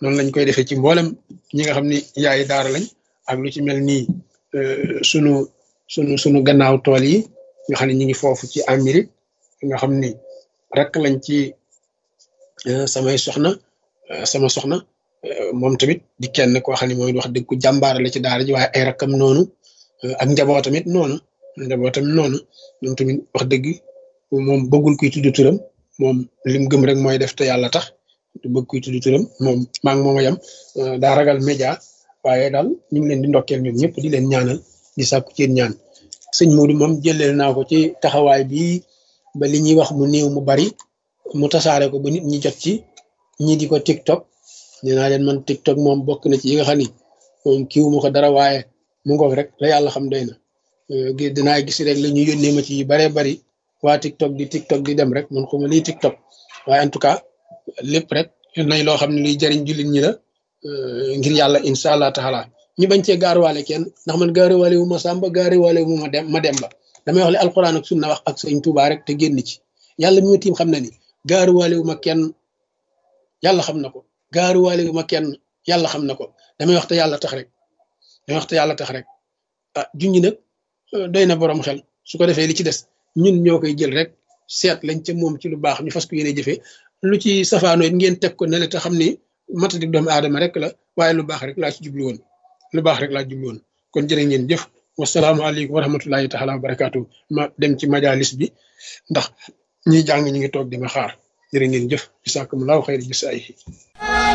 noonu lañ koy defee ci mboolem ñi nga xam ni yaay daara lañ ak lu ci mel nii sunu sunu sunu gannaaw tool yi nga xam ne ñu ngi foofu ci Amérique nga xam ni rek lañ ci samay soxna sama soxna moom tamit di kenn koo xam ne mooy wax dëgg ku jàmbaar la ci daara ji waaye ay rakkam noonu ak njaboot tamit noonu njaboot tamit noonu moom tamit wax dëgg moom bëggul kuy tudd turam moom lim gëm rek mooy def te yàlla tax du bëgg kuy tudd turam moom maa ngi moom a yem daa ragal média waaye daal ñu ngi leen di ndokkeel ñoom ñëpp di leen ñaanal di sàkku ci ñaan sëñ Modou moom jëleel naa ko ci taxawaay bi ba li ñuy wax mu néew mu bari mu tasaare ko ba nit ñi jot ci ñii di ko TikTok nee naa leen man TikTok moom bokk na ci yi nga xam ni moom kiiwu ma ko dara waaye mu ngoog rek la yàlla xam doy na dinaa gis rek la ñu yónnee ma ci yu baree bari waa TikTok di TikTok di dem rek man xuma lii TikTok waaye en tout cas lépp rek nay loo xam ne luy jariñ jullit ñi la ngir yàlla incha allah taala ñu bañ cee gaaruwaale kenn ndax man gaaruwaale wu ma sàmba gaaruwaale wu ma dem ma dem ba damay wax li alquran ak sunna wax ak sëñ Tuubaa rek te génn ci yàlla mi ma tiim xam na ni gaaruwaale wu ma kenn yàlla xam na ko gaaruwaale wu ma kenn yàlla xam na ko damay wax te yàlla tax rek damay wax te yàlla tax rek ah junñi nag doy na borom xel su ko defee li ci des ñun ñoo koy jël rek seet lañ ca moom ci lu baax ñu fas ko yéene jëfee lu ci safaanoo it ngeen teg ko ne la te xam ni matadik doomu aadama rek la waaye lu baax rek laa ci jublu woon lu baax rek laa jublu woon kon jërë ngeen jëf wasalaamaaleykum wa rahmatullahi taala wa barakaatu ma dem ci majalis bi ndax ñi jàng ñi ngi toog di ma xaar jërë ngeen jëf jisaakumullahu xayri jisaayihi